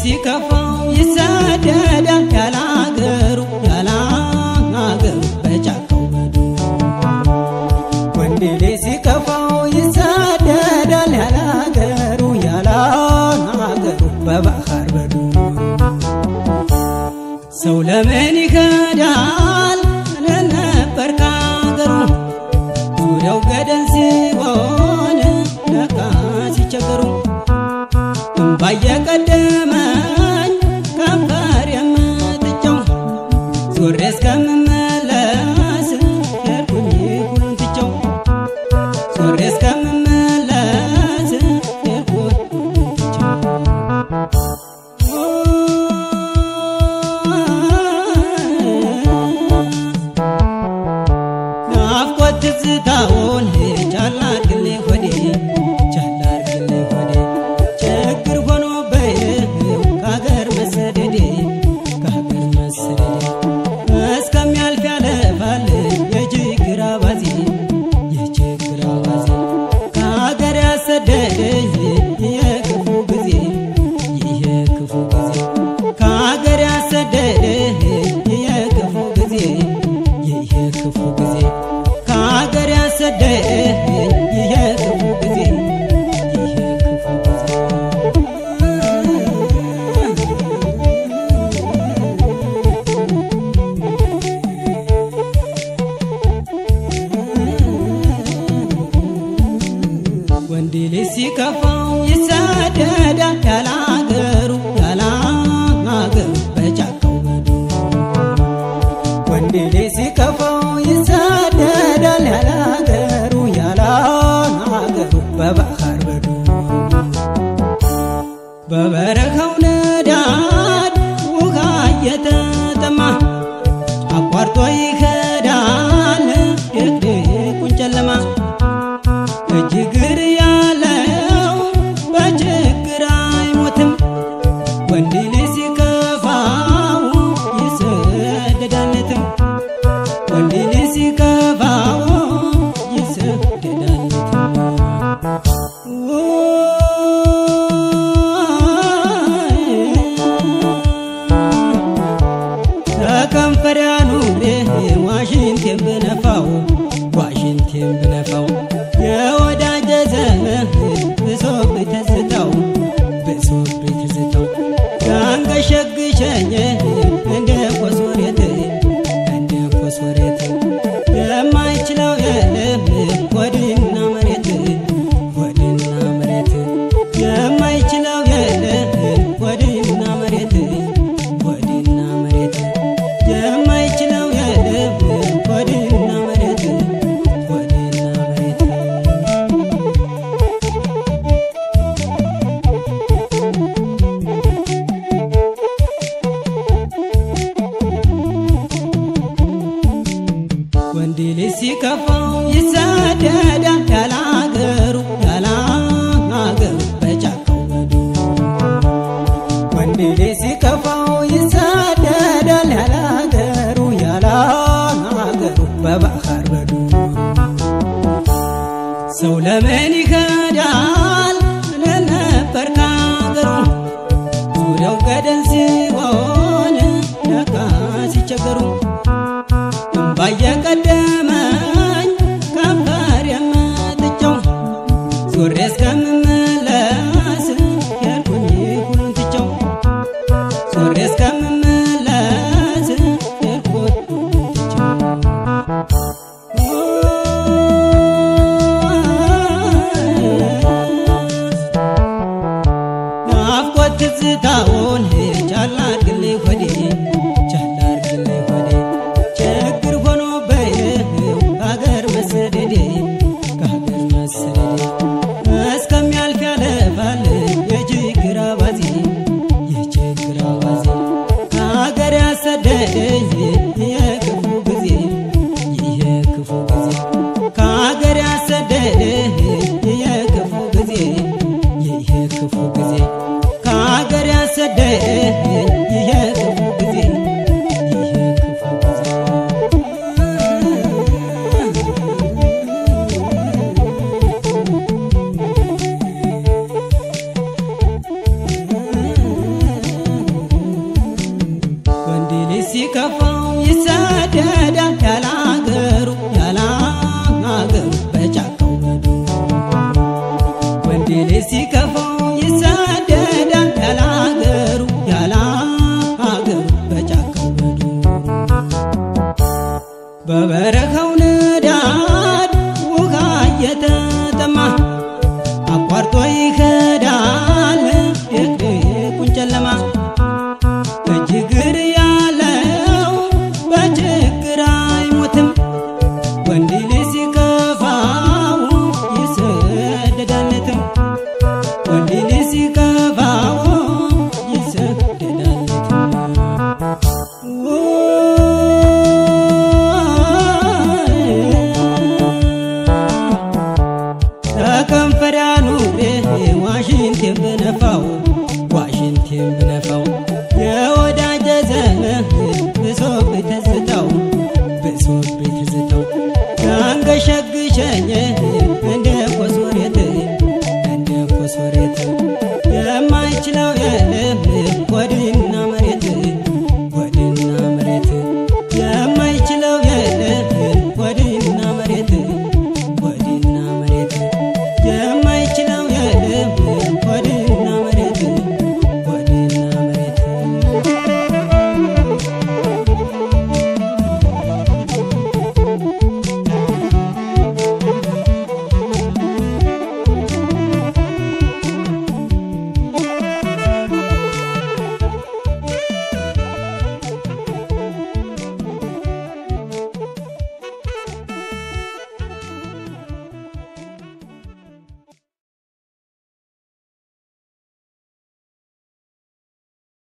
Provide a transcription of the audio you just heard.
ሲከፋው ይሰደዳል ያለ አገሩ ያለ አገሩ በጫካው በዱ ወንድ ልጅ ሲከፋው ይሰደዳል ያለ አገሩ ያለ አገሩ በባህር በዱ ሰው ለምን ይከዳል ለነበር ካገሩ ዙሪያው ገደል ሲሆን ለካ ሲቸገሩ እምባ እየቀደመኝ ከንፈር የምትጨው ዞሬ እስከምመለስ ሄድኩኝ ሁሉን ትቼው ዞሬ እስከምመለስ ሄድኩኝ ሁሉን ትቼው ናፍቆት ትዝታውን ቻል አድርግልኝ ሆዴ ቻል አድርግልኝ ሆዴ ችግር ሆኖብኝ ከሀገር መሰደዴ ከሀገር መሰደዴ እስከሚያልፍ ያለፋል የችግር አባዜ የችግር አባዜ ከሀገር ያሰደደኝ የክፉ ጊዜ ይሄ ክፉ ጊዜ ከሀገር ያሰደደኝ የክፉ ጊዜ ይሄ ክፉ ጊዜ ከሀገር ያሰደደኝ ይሄ ክፉ ጊዜ ይሄ ክፉ ጊዜ ወንድ ልጅ ሲከፋው ይሰደዳል ያለ አገሩ ያለ አገሩ በጫካው በዱ ወንድ ልጅ ሲከፋው ይሰደዳል ያለ አገሩ ያለ አገሩ በባህር በዱ በበረካው ነዳድ ውሃ እየተጠማ አቋርጦ ይከዳል ድቅድቁን ጨለማ እጅግር ያለው በችግር አይሞትም ወንድ ልጅ ሲከፋው ይሰደዳለትም ወንድ ልጅ ሲከፋው ይሰደዳለትም ከከንፈሪያ ኑሬ ዋሽንቴን ብነፋው ዋሽንቴን ብነፋው የወዳጀ ዘመን ብሶብኝ ትዝታው ብሶብኝ ትዝታው ያንገሸግሸኝ እንደ ኮሶሬት እንደ ኮሶሬት የማይችለው የለም ወድና መሬት ወድና መሬት የማይችለው የለም ወድና መሬት ወድና መሬት የማይችለው የለም ወድና መሬት ወድና መሬት ወንድ ልጅ ሲከፋው ይሰደዳል ያለ አገሩ ያለ አገሩ በጫካው በዱ ወንድ ልጅ ሲከፋው ይሰደዳል ያለ አገሩ ያለ አገሩ በባህር በዱ ሰው ለምን ይከዳል ለነበር ካገሩ ዙሪያው ገደል ሲሆን ለካ ሲቸገሩ እምባ እየቀደመኝ ከንፈር የምትጨው ዞሬ እስከምመለስ ሄድኩኝ ሁሉን ትቼው ዞሬ እስከምመለስ ሄድኩኝ ሁሉን ትቼው ናፍቆት ትዝታውን ቻል አድርግልኝ ሆዴ ቻል አድርግልኝ ሆዴ ችግር ሆኖብኝ ከሀገር መሰደዴ ከሀገር መሰደዴ እስከሚያልፍ ያለፋል የችግር አባዜ የችግር አባዜ ከሀገር ያሰደደኝ የክፉ ጊዜ ይሄ ክፉ ጊዜ ከሀገር ያሰደደኝ የክፉ ጊዜ ይሄ ክፉ ጊዜ ከሀገር ያሰደደኝ ይሄ ክፉ ጊዜ ይሄ ክፉ ጊዜ ሲከፋው ይሰደዳል ያለ አገሩ ያለ አገሩ በጫካው በዱ ወንድ ልጅ ሲከፋው ይሰደዳል ያለ አገሩ ያለ አገሩ በጫካው በዱ በበረካው ንዳድ ውሃ እየተጠማ አቋርጦ ይከዳል ድቅድቁን ጨለማ እጅግር ያለው በችግር አይሞትም ወንድ ልጅ ሲከፋው ይሰደዳለትም ወንድ ልጅ ሲከፋው ይሰደዳለትም ተከንፈሪያ ኑሬ ዋሽንቴን ብነፋው ዋሽንቴን ብነፋው